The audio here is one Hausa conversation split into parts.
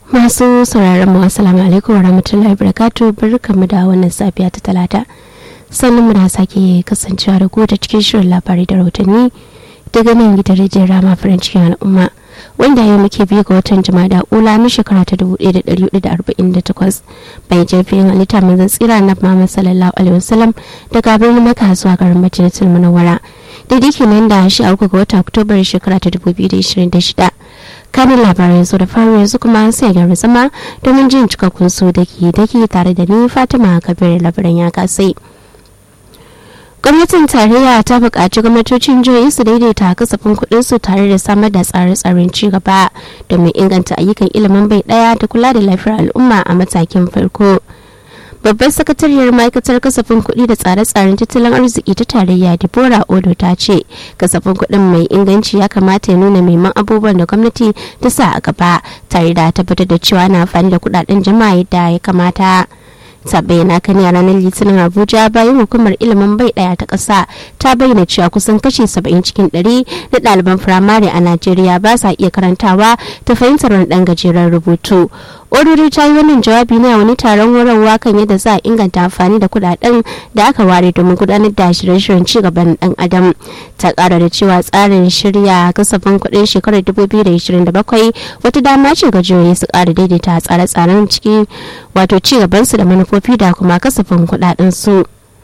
masu sauraron mu assalamu alaikum wa rahmatullahi barakatu barkamu da wannan safiya ta talata sannan mu da sake kasancewa da ku ta cikin shirin labarai da rahotanni daga nan gidan rijiyar rama farin cikin al'umma wanda yau muke biyu ga watan jama'a ula na shekara ta 1448 bayan jirgin halitta manzon tsira na muhammad sallallahu alaihi wasallam daga birnin maka zuwa garin madinatul munawwara daidai kenan da shi a uku ga watan oktobar shekara ta 2026 kanin labarai su da faru yanzu kuma sai gyara zama domin jin cikakkun su da ke dake tare da ni fatima kabir labaran ya kasai gwamnatin tarayya ta buƙaci gwamnatocin jihohi su daidaita kasafin kuɗin su tare da samar da tsare-tsaren ci gaba domin inganta ayyukan ilimin bai ɗaya da kula da lafiyar al'umma a matakin farko babbar sakatariyar ma'aikatar kasafin kuɗi da tsare-tsaren tattalin arziki ta tarayya deborah odo ta ce kasafin kuɗin mai inganci ya kamata ya nuna maiman abubuwan da gwamnati ta sa a gaba tare da tabbatar da cewa na amfani da kuɗaɗen jama'a yadda ya kamata ta bayyana kan a ranar litinin abuja bayan hukumar ilimin bai daya ta ƙasa ta bayyana cewa kusan kashi 70 cikin 100 na ɗaliban firamare a najeriya ba sa iya karantawa ta fahimtar wani ɗan gajeren rubutu oriri ta yi wannan jawabi ne a wani taron horarwa kan yadda za a inganta amfani da kudaden da aka ware domin gudanar da shirye-shiryen cigaban dan adam ta kara da cewa tsarin shirya kasafin kudin shekarar 2027 wata dama ce ga jihohi su kara daidaita tsare-tsaren ciki wato cigabansu da manufofi da kuma kasafin kudaden su.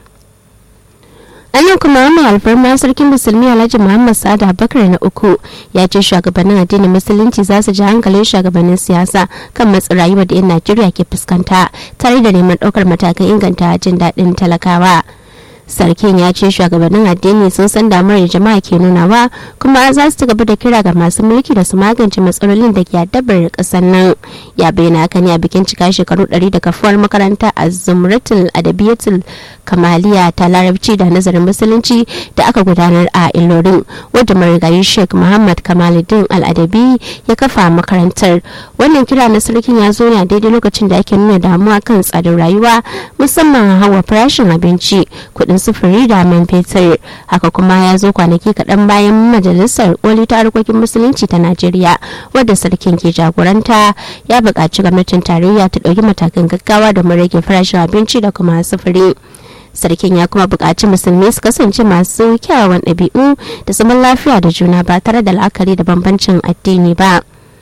an kuma wannan alfarma sarkin musulmi alhaji muhammad sada bakar na uku ya ce shugabannin addinin musulunci za su ji hankalin shugabannin siyasa kan matsin rayuwar da 'yan najeriya ke fuskanta tare da neman ɗaukar matakan inganta jin daɗin talakawa sarkin ya ce shugabannin addini sun san damar da jama'a ke nunawa kuma za su ci gaba da kira ga masu mulki da su magance matsalolin da ke addabar kasar nan ya bayyana haka ne a bikin cika shekaru 100 da kafuwar makaranta a zumratul adabiyatul kamaliya ta larabci da nazarin musulunci da aka gudanar a ilorin wadda marigayi sheikh muhammad kamaluddin al'adabi ya kafa makarantar wannan kira na sarkin ya zo ne a daidai lokacin da ake nuna damuwa kan tsadar rayuwa musamman hawa farashin abinci kuɗin sufuri da man fetur haka kuma ya zo kwanaki kaɗan bayan majalisar koli ta harkokin musulunci ta najeriya wadda sarkin ke jagoranta ya buƙaci gwamnatin tarayya ta ɗauki matakan gaggawa domin rage farashin abinci da kuma sufuri sarkin ya kuma buƙaci musulmi su kasance masu kyawawan ɗabi'u da zaman lafiya da juna ba tare da la'akari da bambancin addini ba.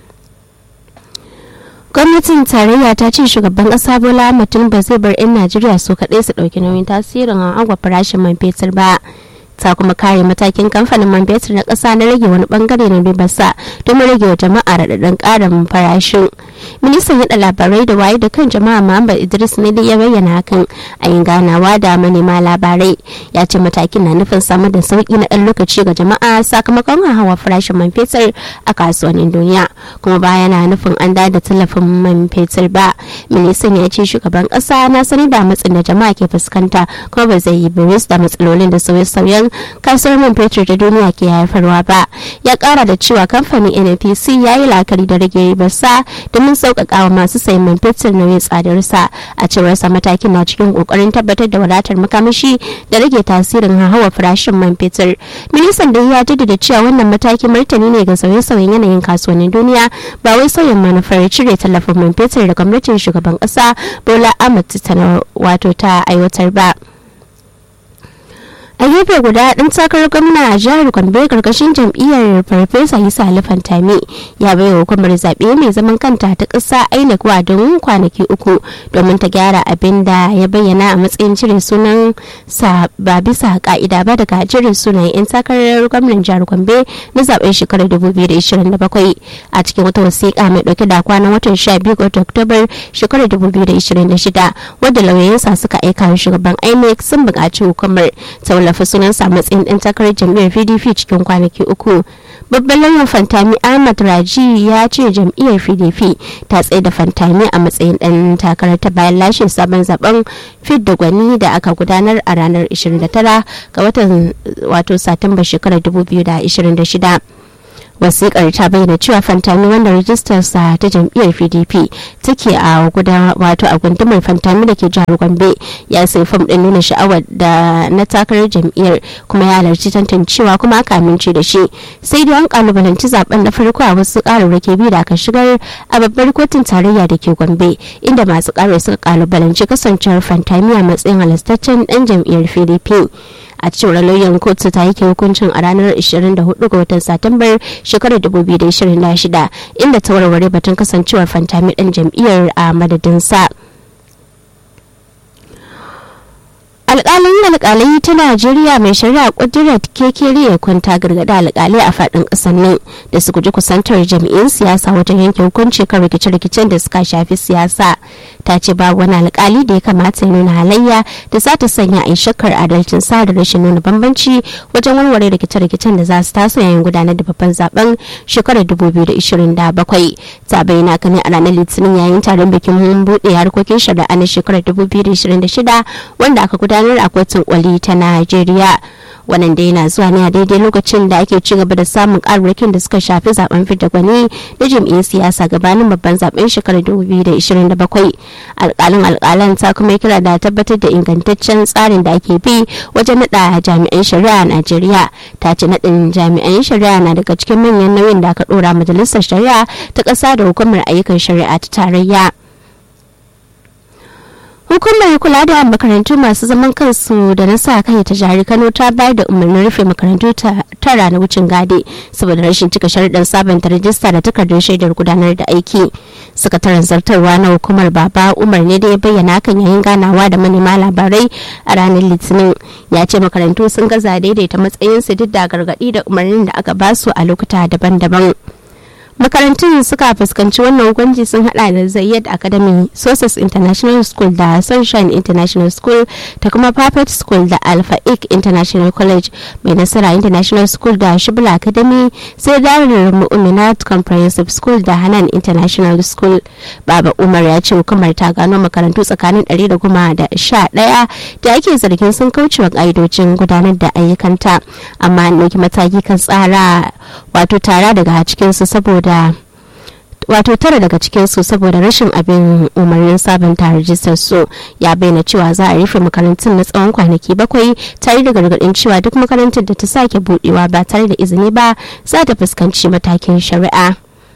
gwamnatin tarayya ta ce shugaban kasa bola ahmed tinubu zai bar 'yan najeriya su kaɗai su ɗauki nauyin tasirin agwa farashin man fetur ba ta kuma kare matakin kamfanin man fetur na ƙasa na rage wani bangare na ribarsa domin rage wa jama'a raɗaɗin ƙarin farashin ministan yaɗa labarai da waye da kan jama'a muhammad idris ne ya bayyana hakan a yin ganawa da manema labarai ya ce matakin na nufin samar da sauki na ɗan lokaci ga jama'a sakamakon hawa farashin man fetur a kasuwannin duniya kuma baya na nufin an da tallafin man fetur ba ministan ya ce shugaban ƙasa na sani da matsin da jama'a ke fuskanta kuma ba zai yi biris da matsalolin da sauye-sauyen kasuwar man fetur da duniya ke haifarwa ba ya kara da cewa kamfanin nnpc ya yi la'akari da rage ribarsa domin sauƙaƙa wa masu sayan man fetur nauyin tsadarsa a cewar sa matakin na cikin ƙoƙarin tabbatar da wadatar makamashi da rage tasirin hawa farashin man fetur ministan da ya jaddada cewa wannan matakin martani ne ga sauye-sauyen yanayin kasuwannin duniya ba wai sauyin manufar cire tallafin man fetur da gwamnatin shugaban ƙasa bola ahmed wato ta aiwatar ba. a gefe guda ɗan takarar gwamna a jihar gombe karkashin jam'iyyar farfesa isa alifantami ya bai wa hukumar zaɓe mai zaman kanta ta ƙasa inec don kwanaki uku domin ta gyara abin da ya bayyana a matsayin cire sunan sa ba bisa ka'ida ba daga jirin sunayen 'yan takarar gwamnan jihar gombe na zaɓen shekarar 2027 a cikin wata wasiƙa mai ɗauke da kwanan watan 12 ga oktobar shekarar 2026 wadda lauyoyinsa suka aika wa shugaban inec sun buƙaci hukumar ta wallafa sunansa matsayin ɗan takarar jam'iyyar pdp cikin kwanaki uku babban lauyan fantami ahmad raji ya ce jam'iyyar pdp ta tsaye da fantami a matsayin ɗan takarar ta bayan lashe sabon zaben fit da gwani da aka gudanar a ranar 29 ga watan wato satumba shekarar 2026 wasikar ta bayyana cewa fantami wanda rajistarsa ta jam'iyyar pdp take a guda wato a gundumar fantami da ke jihar gombe ya sai fam din nuna sha'awar da na takarar jam'iyyar kuma ya halarci tantancewa kuma aka amince da shi sai dai an kalubalanci zaben na farko a wasu kararraki biyu da aka shigar a babbar kotun tarayya da ke gombe inda masu karar suka kalubalanci kasancewar fantami a matsayin halastaccen dan jam'iyyar pdp a cewar lauyan kotu ta yake hukuncin a ranar 24 ga watan satumbar shekarar 2026 inda ta warware batun kasancewar fantami dan jam'iyyar a madadinsa. alƙalin alƙalai ta najeriya mai shari'a kudirar kekere ya kwanta gargada alƙalai a faɗin ƙasar nan da su guji kusantar jami'in siyasa wajen yanke hukunci kan rikice-rikicen da suka shafi siyasa ta ce babu wani alƙali da ya kamata ya nuna halayya da za ta sanya a shakkar adalcin sa da rashin nuna bambanci wajen warware rikice-rikicen da za su taso yayin gudanar da babban zaben shekarar 2027 ta bayyana kan a ranar litinin yayin taron bikin buɗe harkokin shari'a na shekarar 2026 wanda aka gudanar gudanar a kotun kwali ta Najeriya. Wannan da yana zuwa ne a daidai lokacin da ake ci gaba da samun ƙararrakin da suka shafi zaben fidda gwani da jam'iyyar siyasa gabanin babban zaben shekarar 2027. Alƙalin alƙalan ta kuma kira da tabbatar da ingantaccen tsarin da ake bi wajen naɗa jami'an shari'a a Najeriya. Ta ce naɗin jami'an shari'a na daga cikin manyan nauyin da aka ɗora majalisar shari'a ta ƙasa da hukumar ayyukan shari'a ta tarayya. hukumar kula da makarantu masu zaman kansu da na sa kai ta jihar kano ta bayar da umarnin rufe makarantu tara na wucin gadi saboda rashin cika sharuɗan sabanta rajista da takardar shaidar gudanar da aiki sakataren zartarwa na hukumar baba umar ne da ya bayyana hakan yayin ganawa da manema labarai a ranar litinin ya ce makarantu sun gaza daidaita matsayinsu duk da gargaɗi da umarnin da aka basu a lokuta daban-daban makarantun suka fuskanci wannan hukunci sun hada da zayyad academy sources international school da sunshine international school ta kuma perfect school da alpha ik international college mai nasara international school da shibla academy sai darar mu'minat comprehensive school da hanan international school baba umar ya ce hukumar ta gano makarantu tsakanin 111 da ake zargin sun kaucewa ka'idojin gudanar da ayyukanta amma an ɗauki mataki kan tsara wato tara daga cikinsu saboda wato tara daga cikinsu saboda rashin abin umarnin sabunta rajistar su ya bayyana cewa za a rufe makarantun na tsawon kwanaki bakwai tare da gargaɗin cewa duk makarantar da ta sake budewa ba tare da izini ba za ta fuskanci matakin shari'a.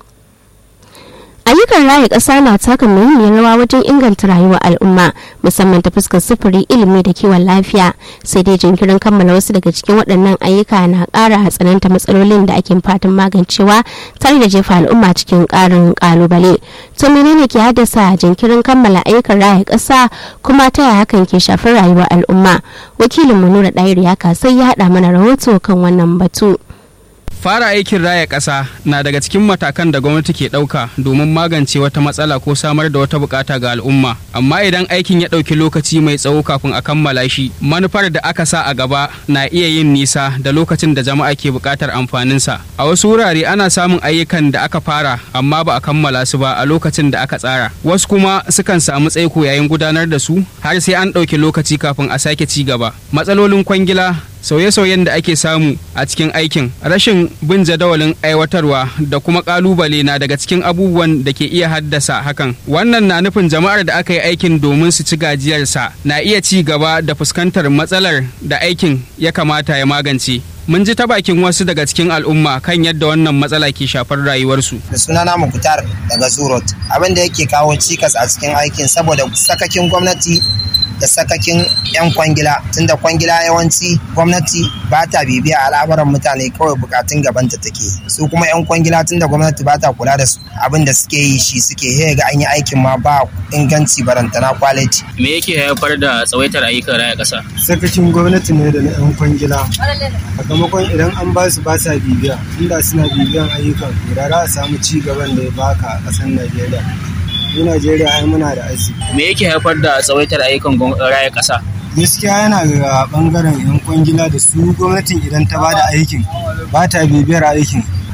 ayyukan raya ƙasa na taka muhimmiyar rawa wajen inganta rayuwar al'umma musamman ta fuskar sufuri ilimi da kiwon lafiya sai dai jinkirin kammala wasu daga cikin waɗannan ayyuka na ƙara hatsananta matsalolin da ake fatan magancewa tare da jefa al'umma cikin ƙarin ƙalubale to menene ke haddasa jinkirin kammala ayyukan raya ƙasa kuma ta yaya hakan ke shafar rayuwar al'umma wakilin mu nura ɗayar ya sai ya haɗa mana rahoto kan wannan batu. fara aikin raya ƙasa na daga cikin matakan da gwamnati ke ɗauka domin magance wata matsala ko samar da wata bukata ga al'umma amma idan aikin ya ɗauki lokaci mai tsawo kafin a kammala shi manufar da aka sa a gaba na iya yin nisa da lokacin da jama'a ke buƙatar amfaninsa a wasu wurare ana samun ayyukan da aka fara amma ba a kammala su ba a lokacin da aka tsara wasu kuma sukan samu tsaiko yayin gudanar da su har sai an ɗauki lokaci kafin a sake ci gaba matsalolin kwangila sauye-sauyen da ake samu a cikin aikin rashin bin jadawalin aiwatarwa da kuma kalubale na daga cikin abubuwan da ke iya haddasa hakan wannan na nufin jama'ar da aka yi aikin domin su ci gajiyarsa na iya ci gaba da fuskantar matsalar da aikin ya kamata ya magance mun ji ta bakin wasu daga cikin al'umma kan yadda wannan matsala ke shafar rayuwarsu. da sunana mukutar daga zurot abin da yake kawo cikas a cikin aikin saboda sakakin gwamnati da sakakin 'yan kwangila tunda kwangila yawanci gwamnati ba ta bibiya al'amuran mutane kawai bukatun gabanta take su kuma 'yan kwangila tunda gwamnati ba ta kula da su abin da suke yi shi suke he ga an yi aikin ma ba inganci barantana kwaliti me yake haifar da tsawaitar ayyukan raya ƙasa sakacin gwamnati ne da na 'yan kwangila sakamakon idan an ba su ba sa bibiya inda suna bibiyan ayyukan da za a samu ci gaban da ya baka a ƙasar najeriya mu najeriya ai muna da arziki me yake haifar da tsawaitar ayyukan raya ƙasa gaskiya yana ga bangaren yan kwangila da su gwamnatin idan ta bada aikin ba ta bibiyar aikin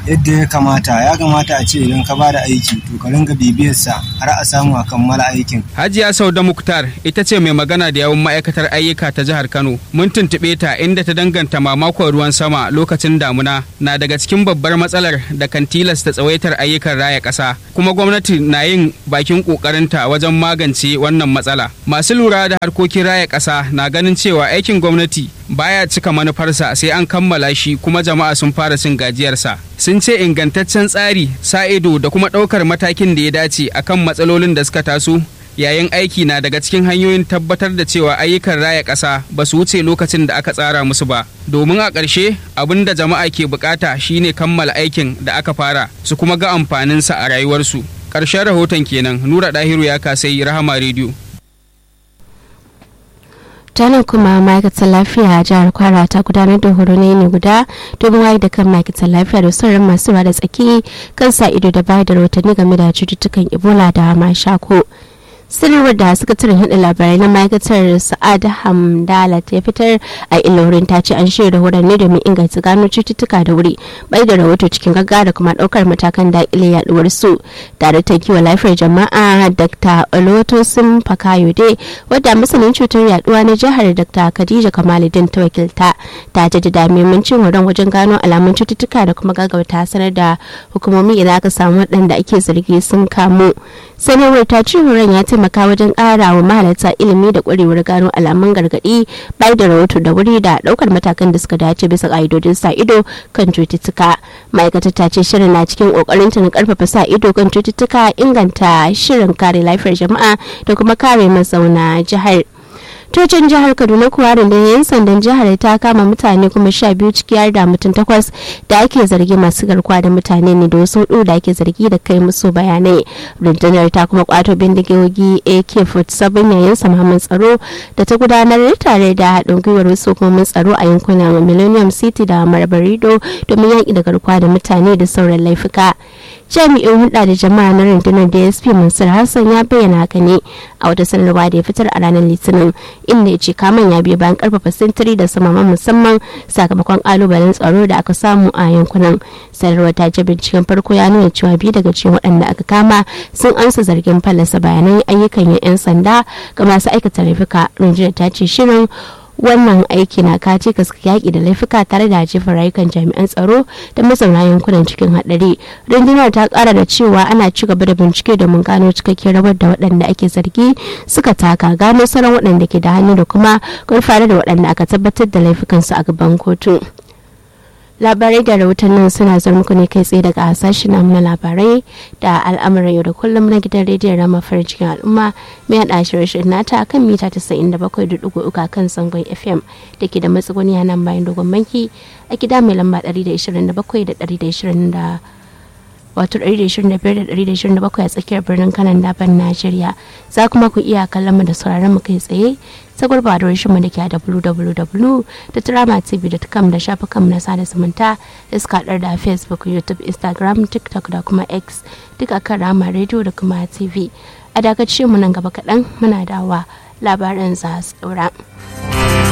yadda ya kamata ya kamata a ce idan ka bada aiki to ka ringa bibiyarsa har a samu a kammala aikin Hajiya Sauda Muktar ita ce mai magana da yawun ma'aikatar ayyuka ta jihar Kano. Mun tuntuɓe ta inda ta danganta mamakon ruwan sama lokacin damuna na daga cikin babbar matsalar da kan tilasta tsawaitar ayyukan raya ƙasa. Kuma gwamnati na yin bakin ƙoƙarinta wajen magance wannan matsala. Masu lura da harkokin raya ƙasa na ganin cewa aikin gwamnati baya cika manufarsa sai an kammala shi kuma jama'a sun fara cin gajiyarsa. Sun ce ingantaccen tsari, sa ido da kuma ɗaukar matakin da ya dace akan matsalolin da suka taso yayin aiki na daga cikin hanyoyin tabbatar da cewa ayyukan raya ƙasa ba su wuce lokacin da aka tsara musu ba domin a ƙarshe abin da jama'a ke bukata shine kammala aikin da aka fara su kuma ga amfaninsa a rayuwarsu ƙarshen rahoton kenan nura ɗahiru ya kasai rahama rediyo tanan kuma ma'aikatar lafiya a jihar kwara ta gudanar da horo ne guda domin wayar da kan ma'aikatar lafiya da sauran masu ruwa da tsaki kan sa ido da bayar da rahotanni game da cututtukan ebola da mashako sanarwar da sakataren hada labarai na ma'aikatar sa'ad hamdala ta fitar a ilorin ta ce an shirya horon ne domin inganta gano cututtuka da wuri bai da rahoto cikin gaggawa da kuma daukar matakan dakile yaduwar su daraktan kiwon lafiyar jama'a dr olotosin fakayode wadda masanin cutar yaduwa na jihar dr khadija kamaluddin ta wakilta ta jaddada muhimmancin horon wajen gano alamun cututtuka da kuma gaggauta sanar da hukumomi idan aka samu waɗanda ake zargi sun kamu sanarwar ta ce horon ya taimaka wajen ƙara wa mahalarta ilimi da ƙwarewar gano alamun gargaɗi bai da rahoto da wuri da ɗaukar matakan da suka dace bisa ƙa'idodin sa ido kan cututtuka ma'aikatar ta ce shirin na cikin ƙoƙarin ta na ƙarfafa sa ido kan cututtuka inganta shirin kare lafiyar jama'a da kuma kare mazauna jihar tocin jihar kaduna kuwa rundunar yan sandan jihar ta kama mutane kuma sha biyu ciki har da mutum takwas da ake zargi masu garkuwa da mutane ne da wasu hudu da ake zargi da kai musu bayanai rundunar ta kuma kwato bindigogi ak-47 yayin samamin tsaro da ta gudanar tare da haɗin gwiwar wasu hukumomin tsaro a yankunan millennium city da marbarido domin yaƙi da garkuwa da mutane da sauran laifuka jami'in hulɗa da jama'a na rundunar dsp mansur hassan ya bayyana haka ne a wata sanarwa da ya fitar a ranar litinin inda ya ce kaman ya biyo bayan karfafa sintiri da samaman musamman sakamakon kalubalen tsaro da aka samu a yankunan sanarwar ta ce binciken farko ya nuna cewa biyu daga cikin waɗanda aka kama sun ansa zargin fallasa bayanan ayyukan 'yan sanda ga masu aikata laifuka rundunar ta ce shirin wannan aiki na kace kaska yaƙi da laifuka tare da jefa rayukan jami'an tsaro da mazauna yankunan cikin haɗari rundunar ta ƙara da cewa ana ci gaba da bincike domin gano cikakken rawar da waɗanda ake zargi suka taka gano sauran waɗanda ke da hannu da kuma gurfanar da waɗanda aka tabbatar da laifukansu a gaban kotu. labarai da rahotannin suna zuwa muku ne kai tsaye daga sashen namu na labarai da al'amuran yau da kullum na gidan rediyon rama farin cikin al'umma mai haɗa shirye nata kan mita 97.3 kan zangon fm da ke da matsuguni a nan bayan dogon banki a gida mai lamba 127 da 120 wato 125-127 a tsakiyar birnin kanan daban najeriya za kuma ku iya kallon mu da sauraron mu kai tsaye ta gurba da mu da ke a www.tramatv.com da shafukan na sada zumunta da suka haɗar da facebook youtube instagram tiktok da kuma x duka kan rama radio da kuma tv a dakacin mu nan gaba kaɗan muna dawa labaran za su ɗora.